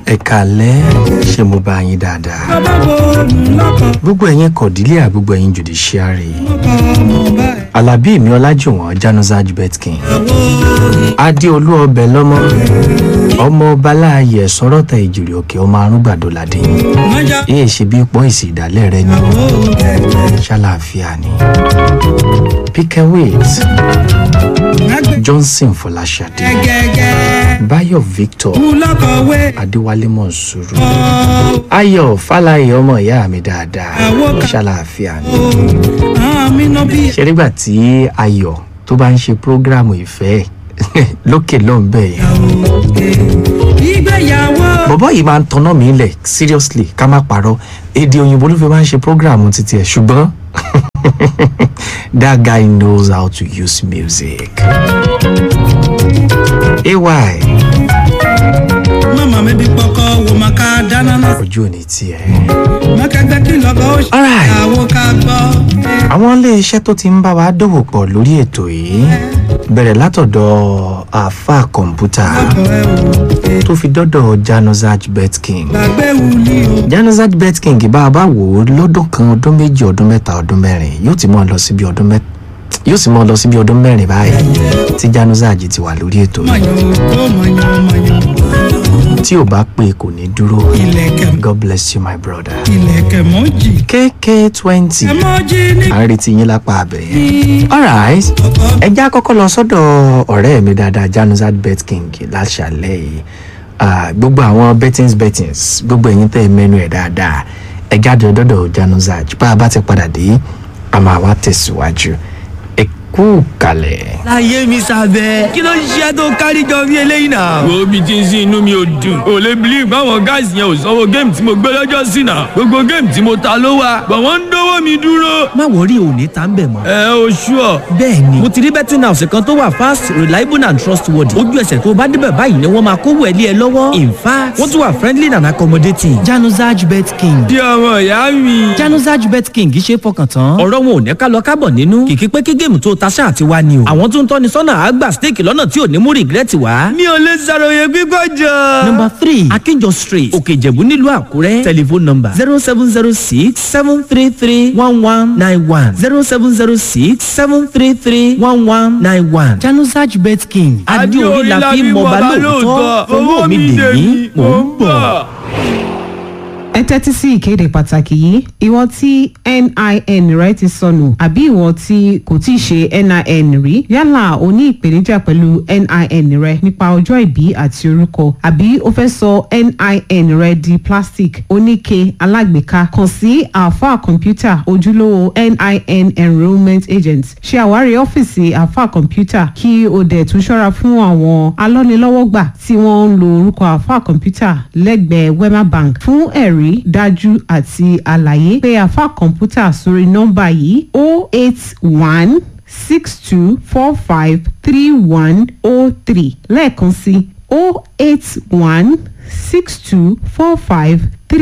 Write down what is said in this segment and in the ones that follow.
ẹ kàlẹ́ ṣé mo bá yín dáadáa bàbá wo òun lọ́kọ̀ gbogbo ẹ̀yin kọ̀dílé gbogbo ẹ̀yin judiciary lọ́kọ̀ ọmọ báyìí. alábí mi ọlájùwọ̀n januzaj betkin àwo adéolú ọbẹ̀ lọ́mọ ọmọ ọba láàyè sọ́rọ́tà ìjìrì òkè ọmọ arúgbàdo ládé mọ́jà èyí ṣe bí pọ́ ìsì ìdálẹ́ rẹ ni àwo kẹ̀kẹ́. ṣàlàáfíà ni pikewit Àgbẹ̀ johnson fọláṣadé gẹ́gẹ́ bayo victor kú lọ́kọ̀ wé. adéwálé mọ̀nsúrù ọ̀ ayọ̀ fàlàyé ọmọ ìyá mi dáadáa Àwọn kan- ṣàlàáfíà ni. àwọn mi náà bí. ṣe nígbà tí ayọ̀ tó bá ń ṣe prógráàmù ìfẹ́ lókè lọ́nbẹ̀ yẹn ìgbéyàwó. bọ̀bọ́ yìí máa ń tanná mi lẹ̀ seriously ká má parọ́ èdè òyìnbó ló fi máa ń ṣe prógráàmù títí ẹ̀ ṣùgbọ́n that guy knows how to use music. ay mama mi bí pọkọ wo ma ká dáná náà. ojú ò ní tiẹ̀. mọ́kẹ́gbẹ́ kí lọ́kọ̀ ó ṣe. Alright. ìyàwó ká gbọ́. àwọn iléeṣẹ́ tó ti ń bá wa dòwò pọ̀ lórí ètò yìí bẹ̀rẹ̀ látọ̀dọ̀ àáfà kọ̀ǹpútà ọkọ̀ ẹ wò. tó fi dọ́dọ̀ januzaj betking gbàgbé wuli o. januzaj betking bá a bá wò ó lọ́dún kan ọdún méjì ọdún mẹ́ta ọdún mẹ́rin yóò ti mọ́ ọ lọ síbi ọdún mẹ́ta yóò sì mọ́ ọ lọ síbi ọdún mẹ́rin báyìí tí januzaj ti wà lórí ètò yìí mọ̀yàn ó mọ̀yàn mọ̀yàn. tí ò bá pé kò ní dúró ilẹ̀kẹ̀ god bless you my brother ilẹ̀kẹ̀ mọ́jì. kk twenty ẹ mọ́jì ní. à ń retí yín lápá abẹ yẹn alright ẹ já kọ́kọ́ lọ sọ́dọ̀ ọ̀rẹ́ mi dáadáa januzad bet king láṣàlẹ̀ yìí Ah, gbogbo àwọn bettings bettings gbogbo ẹ̀yin tẹ́ ẹ mẹ́nu ẹ̀ dáadáa ẹ jáde dọ́dọ̀ januzad bá a bá ti padà dé a máa wá tẹ̀síwájú ẹ kú kalẹ̀. láyé mi sábẹ́ kí ló ń ṣe tó kárí jọ bí eléyìí náà. wo bí tí ń sin inú mi ò dùn ò lè believe báwọn guys yẹn ò sanwó géèmù tí mo gbé lọ́jọ́ sí náà gbogbo géèmù tí mo ta ló wà bọ̀ wọ́n ń dówó mi dúró. má wọrí òní tá ń bẹ̀ mọ́. ẹ o ṣúọ. bẹ́ẹ̀ ni mo ti rí betting house kan tó wà fast reliable and trustworthy ojú ẹsẹ̀ tó bá débẹ̀ báyìí ni wọ́n máa kówó ẹ̀ lé ẹ lọ́wọ́ in fact wọ́n tún wà friendly and accommodating. januzaj bet king bí ọmọ ìyá mi. januzaj bet king ṣe é fọkàn tán. ọ̀rọ̀ wọn ò ní ká lọ kábọ̀ nínú kìkì pé kí géèmù tó ta ṣáà ti wá ni o. àwọn tó ń tọ́ni sọ́nà àgbà steeti lọ́nà tí ò ní mú regret wá. mi ò lè ṣàròyé pípọ̀ jọ. number three akinjọ street òkè ìjẹ̀bú nílùú àkúrẹ́ telephone number zero seven zero six seven three three one one nine one zero seven zero six seven three three one one nine one januzaj bet king adéorí la fi mọba lóòótọ́ owó mi dè mí mò ń bọ̀. ẹ tẹ́tí sí ìkéde pàtàkì yìí ìwọ tí nin rẹ ti sọnù àbí ìwọ tí kò tí ì ṣe nin rí yálà o ní ìpèníjà pẹ̀lú nin rẹ nípa ọjọ́ ìbí àti orúkọ àbí o fẹ́ sọ nin rẹ di plastic oníke alágbèéká kàn sí alfa kọ̀ǹpútà ojúlówó nin enrolment agent ṣe àwárí ọ́fíìsì alfa kọ̀ǹpútà kí o dẹ̀ tún ṣọ́ra fún àwọn alọ́nilọ́wọ́gbà tí wọ́n ń lo orúkọ alfa kọ̀ǹpútà lẹ́gbẹ̀ẹ́ wema bank fún ẹ̀rí dájú àti àlàyé pé alfa kọ̀ǹpútà sórí nọ́mbà yìí o eight one six two four five three one o three lẹ́ẹ̀kan sí o eight one six two four five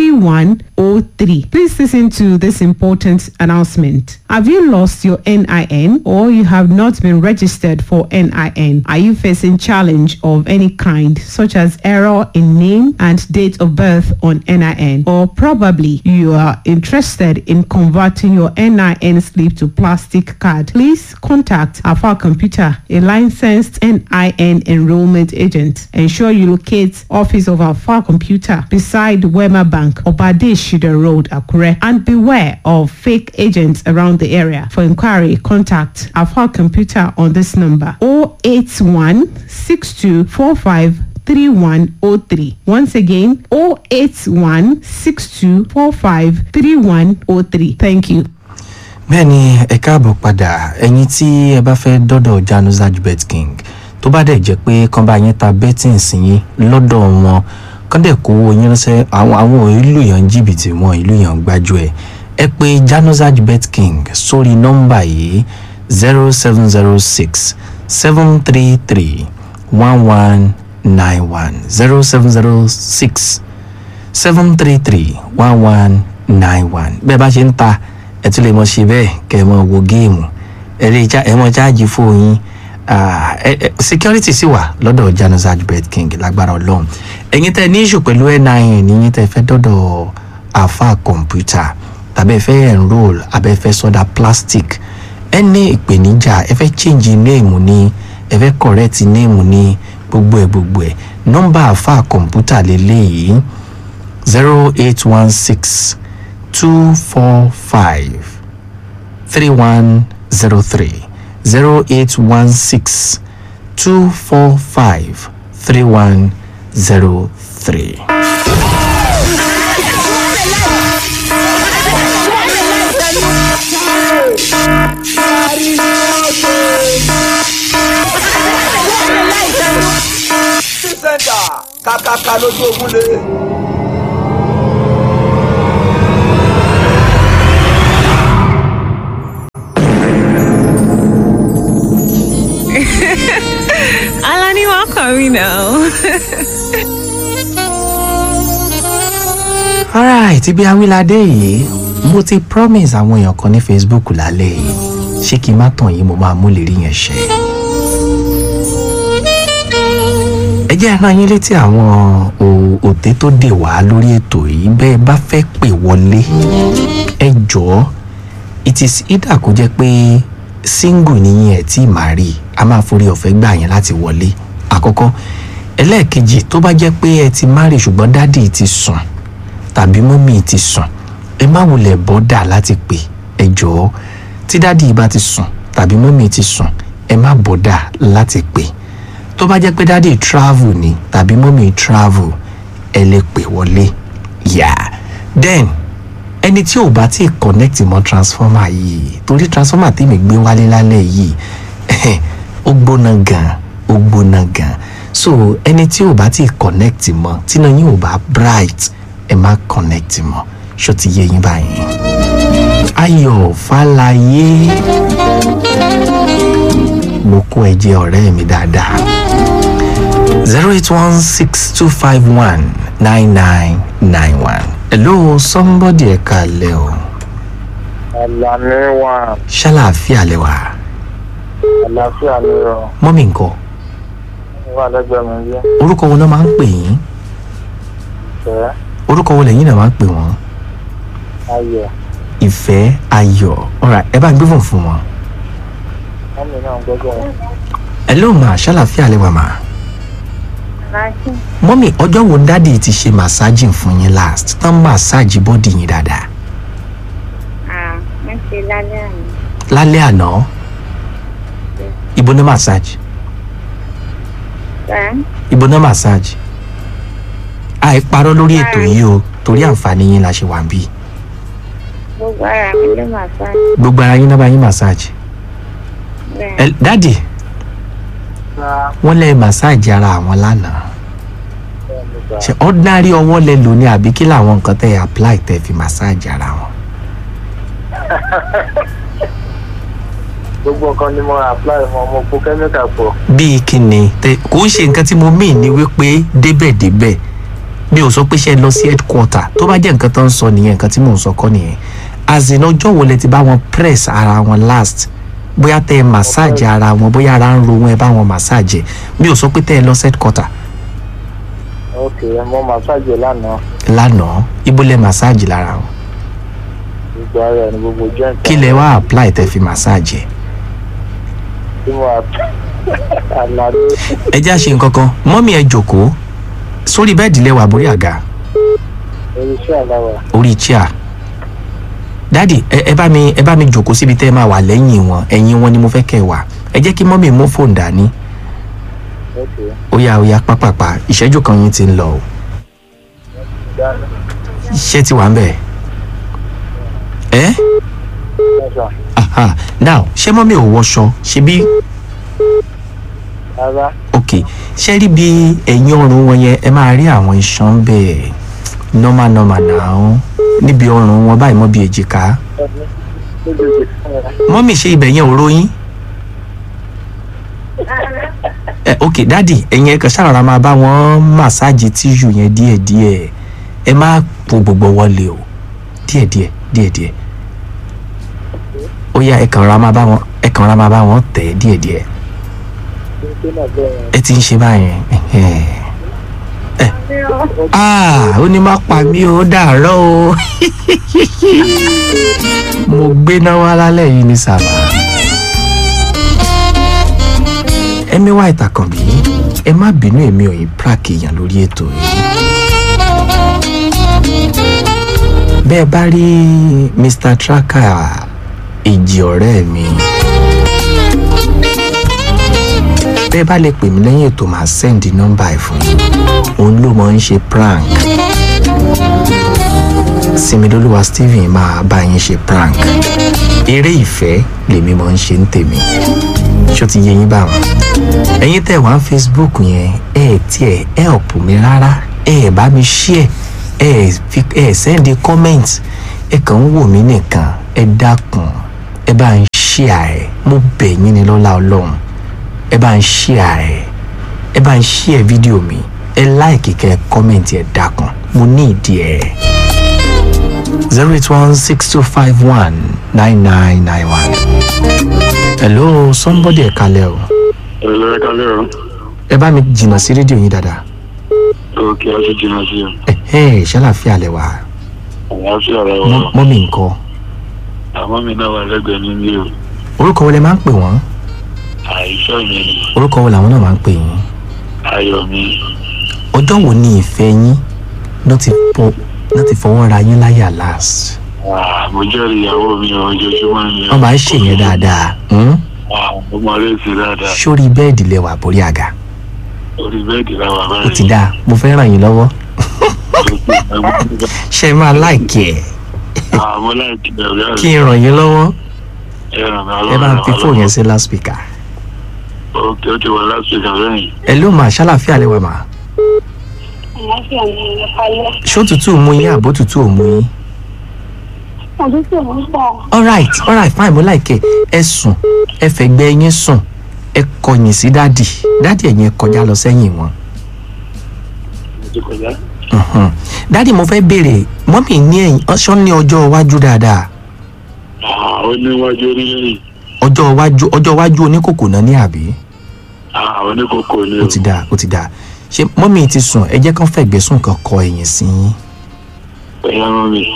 3103. Please listen to this important announcement. Have you lost your NIN or you have not been registered for NIN? Are you facing challenge of any kind such as error in name and date of birth on NIN or probably you are interested in converting your NIN slip to plastic card? Please contact Alpha Computer, a licensed NIN enrollment agent. Ensure you locate office of Alpha Computer beside Wema Bank, Obade Shida Road, Akure, and beware of fake agents around the area. For inquiry, contact Alpha Computer on this number 081 6245 3103. Once again, 081 6245 3103. Thank you. bẹ́ẹ̀ ni ẹ káàbọ̀ padà ẹ̀yin tí ẹ bá fẹ́ dọ́dọ̀ januzaj bet king tó bá dẹ̀ jẹ́ pé kán bá yín ta betting sí yín lọ́dọ̀ wọn kán dẹ̀ kówó yín ránṣẹ́ àwọn àwọn ìlú yàn jìbìtì wọn ìlú yàn gbájú ẹ̀ ẹ pé januzaj bet king sórí nọ́mbà yìí zero seven zero six seven three three one one nine one zero seven zero six seven three three one one nine one bẹ́ẹ̀ bá ṣe ń ta ẹ tún lè mọ ṣe bẹ́ẹ̀ kẹ́ ẹ mọ wo géèmù ẹ lè já ẹ mọ jáàjì fóònù Ah, ẹ- ẹ- security sì wà lọ́dọ̀ januzaj bet king lágbára ọlọ́run ẹ̀yin tẹ́ ní issue pẹ̀lú nin níyìn tẹ́ fẹ́ dọ́dọ̀ àfa kọ̀ǹpútà tàbí ẹ fẹ́ enrol àbẹ́ ẹ fẹ́ sọ́dà plastic ẹ ní ìpèníjà ẹ fẹ́ change name ní ẹ fẹ́ correct name ní gbogbo ẹ̀ gbogbo ẹ̀ nọ́mbà àfa kọ̀ǹpútà lélẹ́yìí zero eight one six two four five three one zero three zero eight one six two four five three one zero three. sẹ́ńtà kàkàkà lójú ogun lé. Alani, welcome, you know. alright ibi awilade yìí mo ti promise àwọn èèyàn kan ní facebook lálẹ́ yìí ṣé kí n má tàn yín mo máa mú lè rí yẹn ṣe. ẹ jẹ́ rán yín létí àwọn o- òté tó dè wá lórí ètò yìí bẹ́ẹ̀ bá fẹ́ pè wọlé ẹ jọ̀ọ́ it is either kó jẹ́ pé single nìyẹn ẹ̀ tí màá rí a máa forí ọ̀fẹ́ gbà yẹn láti wọlé àkọ́kọ́ ẹlẹ́ẹ̀kejì tó bá jẹ́ pé ẹ ti marry ṣùgbọ́n dádì ti sùn tàbí mọ́mì ti sùn ẹ má wulẹ̀ bọ́dà láti pè ẹ jọ̀ọ́ tí dádì bá ti sùn tàbí mọ́mì ti sùn ẹ má bọ́dà láti pè tó bá jẹ́ pé dádì travel ni tàbí mọ́mì travel ẹ lè pè wọlé yà then ẹni tí ò bá tí connect mọ́ transformer yìí torí transformer tèmi gbé wálé lálẹ́ yìí ó gbóná gan ó gbóná gan so ẹni tí ò bá tí connect mọ́ tíná yín ò bá bright ẹ má connect mọ́ ṣó ti yé yín báyìí. ayọ̀ fàlàyé mo kó ẹ jẹ ọ̀rẹ́ mi dáadáa zero eight one six two five one nine nine nine one. hello somebody ẹ kalẹ̀ o Àlàní wà ṣàlàáfíà lẹ wà àlàáfíà ni o. mọ́mí nǹkan Wà lẹ́gbẹ̀ẹ́ mi bí. orúkọ wo náà máa ń pè yín Ìfẹ́ orúkọ wo lẹ́yìn náà máa ń pè wọ́n ayọ̀. ìfẹ́ ayọ̀ alright ẹ bá ń gbé fún fún wọn. Mọ́mí náà gbọ́dọ̀ wọn. hello ma ṣàlàáfíà lẹ wà ma. mọ́mí ọjọ́ wo dádì ti ṣe màsáàjì fún yín last tán màsáàjì bọ́dì yín dáadáa Ah, wọ́n ṣe lálẹ́ àná. lálẹ́ àná ibo ní màsáàjì Bá ibo ní màsáàjì àìparọ́ lórí ètò yìí o torí àǹfààní yín la ṣe wà ń bí gbogbo ara mi ló máa sá gbogbo ara yín náà bá yín màsáàjì bẹ́ẹ̀. Ẹ- dádì wọ́n lẹ́ màsáàjì ara àwọn lánàá ṣe ordinary ọwọ́ lẹ lò ní àbí kí làwọn nǹkan tẹ́ ẹ apply tẹ́ fi màsáàjì ara wọn. Gbogbo nǹkan ni mo apply fún ọmọ kó kẹ́míkà pọ̀. bíi kíni tẹ kò ń ṣe nǹkan tí mo mean ni wípé débẹ̀débẹ̀ mi ò sọ pé ṣe lọ sí headquarter tó bá jẹ́ nǹkan tó ń sọ nìyẹn nǹkan tí mò ń sọ kọ́ nìyẹn àzìnà ọjọ́ wo lẹ ti bá wọn press ara wọn last bóyá tẹ ẹ massage ara wọn bóyá ara ń ro wọn ẹ bá wọn massage ẹ mi ò sọ pé tẹ ẹ lọ sí headquarter Ok, mo màsáàjì lánàá. lánàá ibo lẹ massage lára wọn Gbogbo ara ẹ̀ ni gbogbo joint. kí lẹ wá apply tẹ fi massage ẹ. Tí mo apply. Àlàní ẹ já ṣe nǹkan kan mọ́mí ẹ jòkóó sórí bẹ́ẹ̀dì lẹ́wà borí àga oríṣi àláwà. orí chair dádì ẹ ẹ bá mi ẹ bá mi jòkó síbi tẹ́ ẹ máa wà lẹ́yìn wọn ẹ̀yìn wọn ni mo fẹ́ kẹ́ ẹ wà ẹ jẹ́ kí mọ́mì mú fóònù dání Ok. ó yá ó yá pápápá ìṣẹ́jú kan yín ti ń lọ o Dání. iṣẹ́ ti wà ń bẹ̀ ẹ́ Mẹ́ta. aha now ṣé mọ́mì ò wọṣọ ṣe bí Rárá. ok ṣé rí bí ẹ̀yìn ọrùn wọn yẹn ẹ máa rí àwọn iṣan bẹ́ẹ̀ normal normal náà níbi ọrùn wọn báyìí mọ́ bí èjìká Méjèèjì fún ẹ. mọ́mì ṣe ibẹ̀ yẹn ò ròyìn ẹ ok dádì ẹ̀yin ẹ̀ kàn ṣàrọ̀ra máa bá wọn màsáàjì tíṣù yẹn díẹ̀díẹ̀ ẹ má po gbogbo wọlé o díẹ̀díẹ̀ díẹ̀díẹ̀ ó yá ẹ kàn ra máa bá wọn ẹ kàn ra máa bá wọn tẹ̀ díẹ̀díẹ̀ ti ń ṣe náà bẹ́ẹ̀ ẹ ti ń ṣe báyẹn ẹ̀hẹ́. ẹ ah ó ní má pa mí ó dàárọ̀ o mo gbéná wá lálẹ́ yìí ní sábà ẹmí wá ìtàkànbí ẹ má bínú èmi ò yín prank èèyàn lórí ètò yìí bẹ́ẹ̀ bá rí mr tracker èjì ọ̀rẹ́ mi bẹ́ẹ̀ bá lè pè mí lẹ́yìn ètò máa sẹ́ndì nọ́mbà ẹ̀ fún yín òun ló mọ̀ ń ṣe prank similoluwa stephen máa bá yín ṣe prank eré ìfẹ́ lèmi mọ̀ ń ṣe ń tèmi ṣó ti yé yín bá wọn ẹ̀yin tẹ̀ wá facebook yẹn ẹ̀ ẹ̀ tiẹ̀ help mi rárá ẹ̀ ẹ̀ bá mi share ẹ̀ ẹ̀ fi ẹ̀ ẹ̀ send a comment ẹ̀ kàn ń wò mí nìkan ẹ̀ dákun ẹ̀ bá ń share ẹ̀ mo bẹ̀ yín ni lọ́lá ọlọ́run ẹ bá ń share ẹ̀ ẹ bá ń share fídíò mi ẹ like kẹ́ ẹ comment ẹ dákun mo ní ìdí ẹ̀ zero eight one six two five one nine nine nine one. hello somebody ẹ kalẹ̀ o ẹ̀rọ ẹ̀ka lẹ́rọ ẹ bá mi jìnnà sí rédíò yín dáadáa òkè àti jìnnà sí ọ ẹ ẹ ṣàlàfíà lẹ wá àlàáfíà rẹ wà Mọ́- mọ́mì ńkọ́ àmọ́ mi náà wà lẹ́gbẹ̀ẹ́ nílé o orúkọ wo lẹ máa ń pè wọ́n àìsàn mi ni orúkọ wo làwọn náà máa ń pè yín ayọ̀ mi ọjọ́ wo ni ìfẹ́ yín náà ti fọ náà ti fọwọ́ ra yín láyà last Ah, mo jẹ́rìí ìyàwó mi ò ojoojúmọ́ ni wọ́n máa ń ṣèyẹn dáadáa hmm? Ah, mo mọ léèsì dáadáa sórí bẹ́ẹ̀dì lẹ wà borí àga orí bẹ́ẹ̀dì la wà ó báyìí ti dáa mo fẹ́ ràn yín lọ́wọ́ ṣe máa láìkì ẹ̀ àmọ́ láìkí ẹ̀rọ kí n ràn yín lọ́wọ́ ẹ̀ràn ẹ bá ń fi fóònù yẹn sí loudspeaker òkè ó ti wọ lásìkò lẹ́yìn ẹ ló máa ṣàlàfíà lẹ wà máa àlàáfíà ni ìyẹ̀pálẹ̀. ṣó tútù mú yín àbó tútù ò mú yín òtútù ń pọ̀. alright alright fine mo láìkẹ́ ẹ sùn ẹ fẹ̀gbẹ́ yín sùn ẹ kọyìn sí dádì dádì ẹ̀yìn ẹ kọjá lọ sẹ́yìn wọn. mo ti kọjá Mhm. dádì mo fẹ́ béèrè mọ́mì ní ẹ̀yìn ọ̀ṣọ́ ní ọjọ́ iwájú dáadáa Ah, ó níwájú orílẹ̀-èdè ọjọ́ iwájú ọjọ́ iwájú oníkòkò náà ní àbí oníkókó ni ó ti dáa ó ti dáa ṣé mọ́mì ti sùn ẹ jẹ́ kán fẹ̀gbẹ́ sùn kan kọ ẹ̀yìn sí yín ẹ̀yà mọ́ mi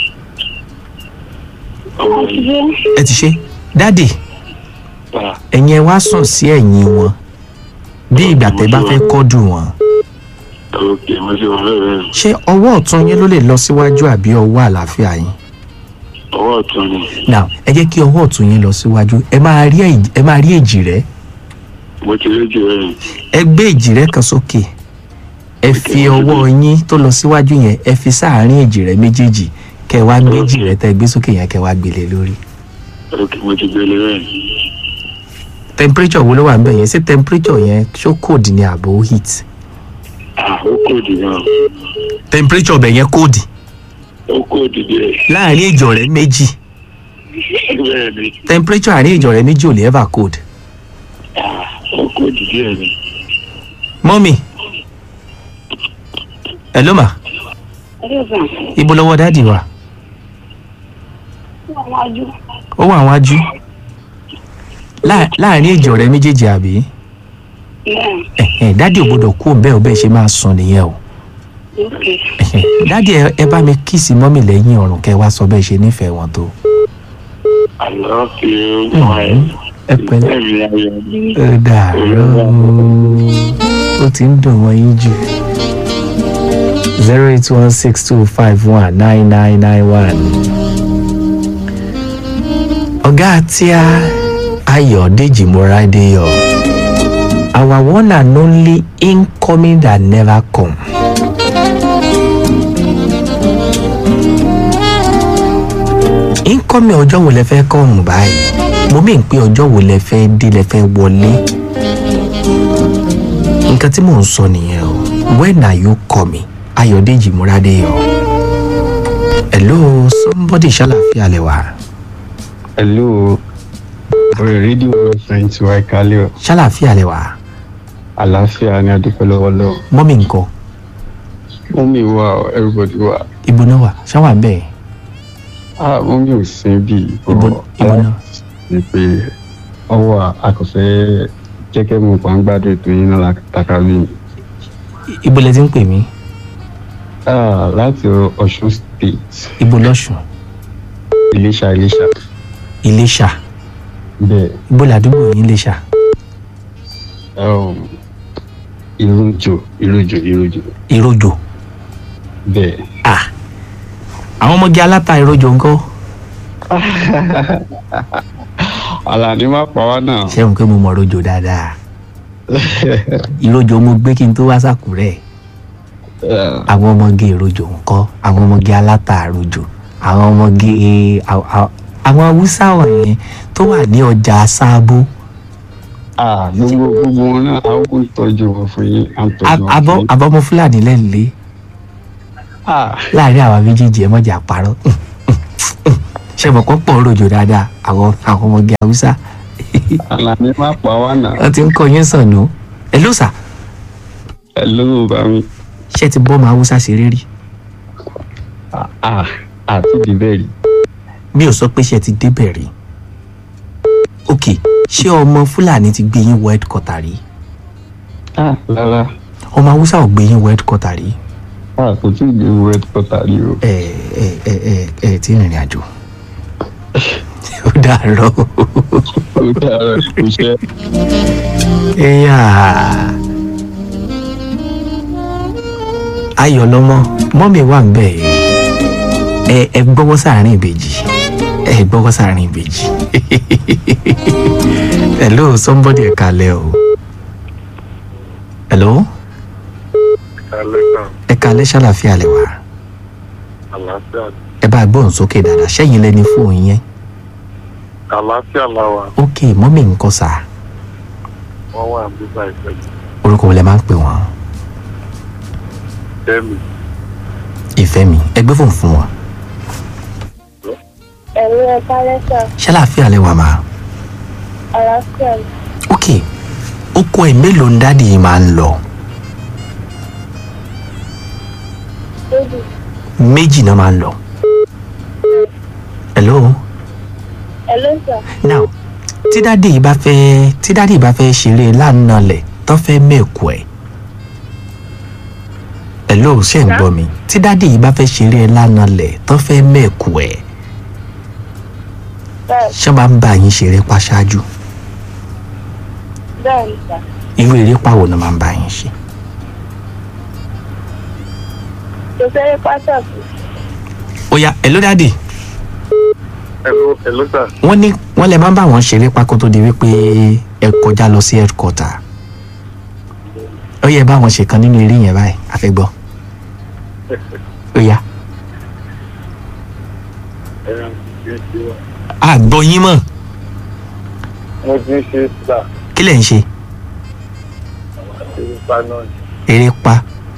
ọmọ yìí ẹ ti ṣe dádì pa ẹ̀yin ẹ wá sùn sí ẹ̀yìn wọn bí ìgbà tẹ́ bá fẹ́ kọ́dù wọn òkè mo ti wọ bẹ́ẹ̀ ṣé ọwọ́ ọ̀tún yín ló lè lọ síwájú àbí ọwọ́ àlàáfíà yín ọwọ́ ọ̀tún ni now ẹ jẹ́ kí ọwọ́ ọ̀tún yín lọ síwájú ẹ máa rí èjì- ẹ máa rí èjì rẹ mo ti rí jù rẹ̀ ẹ gbé èjì rẹ kan sókè ẹ fi ọwọ́ yín tó lọ síwájú yẹn ẹ fi sáàárín èjì rẹ méjèèjì kẹ wá gbé èjì rẹ tẹ gbé sókè yẹn kẹ wá gbélé lórí òkè mo ti gbélé rẹ̀ temperature wo ló wà níbẹ̀ yẹn ṣé temperature yẹn ṣó cold ni àbò heat ah ó kò dì gan temperature bẹ̀ yẹn cold ó kò dì díẹ̀ láàárín èjì rẹ méjì bẹ́ẹ̀ ni temperature àárín èjì rẹ méjì ò lè ever cold ah ó kò dì díẹ̀ ni mọ́mì ẹ ló mà ẹ̀rọ ibo lọ́wọ́ dáàdì wà ìgbà wájú. ó wà wájú Láà- láàárín èjì rẹ méjèèjì àbí bẹ́ẹ̀ ẹ̀hẹ̀, dáàdì ò gbọdọ̀ kú òun bẹ́ẹ̀ ò bẹ́ẹ̀ ṣe máa sùn nìyẹn o òkè. ẹ̀hẹ̀, dáàdì ẹ- ẹ bá mi kíìsì mọ́mì lẹ́yìn ọ̀rùn kẹ́ ẹ wá sọ bẹ́ẹ̀ ṣe nífẹ̀ẹ́ wọn tó I love you my ẹ pẹ̀lẹ́ ẹ̀mí ayọ̀ mi ó dàárọ̀ ó ti ń dùn wọ́n yín jù zero eight one six two five one nine nine nine one. ọ̀gá tíá ayọ̀dèjì moradeyọ our one and only incoming that never come. incoming ọjọ́ wo lẹ fẹ́ kọ́ọ̀mù báyìí mo mí pé ọjọ́ wo lẹ fẹ́ dé lẹ fẹ́ wọlé nǹkan tí mò ń sọ nìyẹn o when are you coming ayọ̀dèjì múradéyọ hello somebody ṣàlàfíà lẹ wà hello orí rédíò rẹ̀fẹ̀ǹ tí wàá kálẹ̀ ọ̀ ṣàlàfíà lẹ wà àlàáfíà ni adúpẹ́ lọ́wọ́ lọ́wọ́ mọ́mí nǹkan mọ́mí wà ọ́ everybody wà ibo náà wà ṣáwà bẹ́ẹ̀ ah mọ́mí ò sin bí ibo ibo náà ni pé ọwọ́ akọ̀fẹ́ jẹ́kẹ́ mo pa ń gbádùn ètò yín náà lákàtàkàbí mi. ibo lẹ ti ń pè mí Ah, láti ọ̀ṣun state ibo lọ́sùn iléṣà iléṣà iléṣà bẹ́ẹ̀ ibo làdúgbò yín iléṣà um, ìrújò ìrújò ìrújò ìrojò bẹ́ẹ̀. ah àwọn ọmọge aláta ìrojò ńkọ́ àlàní má pa wá náà. ṣé pé mo mọ ìrojò dáadáa ìrojò mo gbé kí n tó wá sàkúrẹ́ àwọn ọmọge ìrojò ńkọ́ àwọn ọmọge aláta ìrojò àwọn ọmọge àwọn- àwọn- àwọn haúsá wọ̀nyẹn tó wà ní ọjà sábó Ah, gbogbo gbogbo wọn náà àwọn kò tọ́jú wọn fún yín à ń tọ́jú wọn fún abọ́ yín. abọ́mọ fúlàní lẹ́ǹlẹ́ Ah, láàrin àwa méjèèjì ẹ mọ̀jà parọ́ ṣe mọ̀ kọ́ pọ̀ rojò dáadáa àwọn àwọn ọmọge haúsá àlàní má pa wá náà. wọ́n ti ń kọ́ yín sàn nù ẹ ló sà ẹ ló bá mi. ṣé ti bọ́ ọmọ haúsá ṣeré rí Ah, àti ìdíbẹ̀ rí. mi ò sọ pé ṣe ti débẹ̀ rí ok ṣé ọmọ fúlàní ti gbé yín wọ headquarter rí Ah, rárá. ọmọ haúsá ò gbé yín wọ headquarter rí Ah, kò tí ì gbé owó headquarter rí o. ẹ ẹ ẹ ẹ ẹ tí ń rìnrìn àjò ó dàárọ̀ ó dára kò ṣe. ẹ̀yà ayọ̀ lọ́mọ mọ́mì wà ń bẹ̀ ẹ ẹ gbọ́wọ́ sáàrin ìbejì ẹ gbọ́wọ́ sáàrin ìbejì hello somebody ẹ kalẹ̀ o hello ẹ kalẹ̀ ṣàlàfíà lẹ wá àlàáfíà ẹ bá gbóhùn sókè dáadáa ṣẹ́yìn lẹ́ni fóònù yẹn àlàáfíà làwà ok mọ́mì nǹkan sà wọ́n wà nígbà ìfẹ́jì orúkọ wo lẹ máa ń pè wọ́n tẹ́mi ìfẹ́ mi ẹ gbé fóònù fún wọn ẹ̀rọ ẹ̀ka lẹ́sà ṣàlàfíà lẹ wà máa. àlàáfíà ok oko ẹ mélòó ń dáàdi yìí máa ń lọ lójú méjì náà máa ń lọ hello ẹlẹ́sà now tí dáàdi yìí bá fẹ́ tí dáàdi yìí bá fẹ́ ṣeré lánàá lẹ̀ tó fẹ́ mẹ́kù ẹ̀ hello ṣe ń gbọ́ mi tí dáàdi yìí bá fẹ́ ṣeré lánàá lẹ̀ tó fẹ́ mẹ́kù ẹ̀ bẹ́ẹ̀ ṣé máa ń bá yín ṣeré pa ṣáájú bẹ́ẹ̀ ni sà irú eré pàwọ̀ náà máa ń bá yín ṣe kò sẹ́yìn pàtàkì ó yá hello dáàdi ẹ̀ló ẹ̀ló sà wọ́n ní wọ́n lè máa ń bá wọn ṣeré pákó tó di wípé ẹ kọjá lọ sí headquarter ó yẹ bá wọn ṣe kan nínú eré yẹn báyìí àfẹ́gbọ́ ó yá ẹ̀rọ ti ń ṣe wá. àgbọ̀ yín mọ̀ mo ti ń ṣe sà kí lẹ̀ ń ṣe àti ipa náà ni. eré pa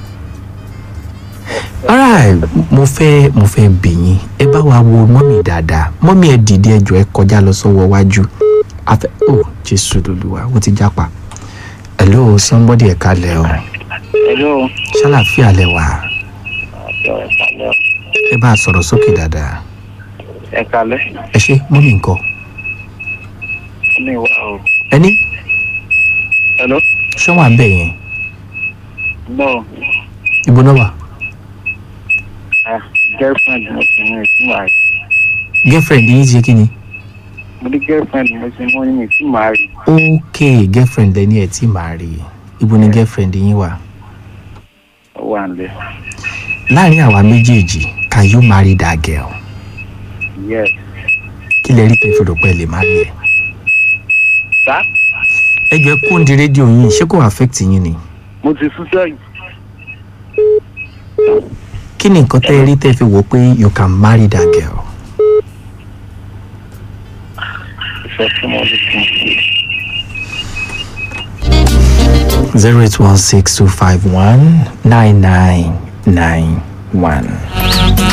alright mo fẹ́ mo fẹ́ bì yín ẹ bá wa wo mọ́mì dáadáa mọ́mì ẹ dìde ẹjọ́ ẹ kọjá lọ sọ́wọ́ wájú afẹ́ oh jésù lolúwa wọ́n ti jápa hello somebody ẹ kalẹ̀ o ẹ̀ló ṣàlàfíà lẹ wà àjọ ẹ̀kálẹ̀ ẹ bá a sọ̀rọ̀ sókè dáadáa ẹ̀kálẹ̀ ẹ ṣe mọ́mì nǹkan ní ìwà o. ẹni ẹ̀ló ṣọ́wọ́n abẹ́ yẹn no ibo náà wà ah girlfriend mo ti mú ìtumọ̀ àrí girlfriend yín ti ṣe kí ni mo ní girlfriend mo ti mú ní ìtumọ̀ àrí ok girlfriend lẹni ẹ tí màá rí ibo ni girlfriend yín wà ó wà nílẹ̀ láàrin àwa méjèèjì can you marry that girl yes kí lẹ rí tẹfẹ rò pé ẹ lè má rí ẹ sá ẹ jọ ẹ kó ń di rédíò yín ṣé kò affect yín ni mo ti sún sẹ́yìn kí ni nǹkan tẹ ẹ rí tẹ fi wò pé you can marry that girl ìfẹ́ tí mo ní kí n ṣe. zero eight one six two five one nine nine nine one.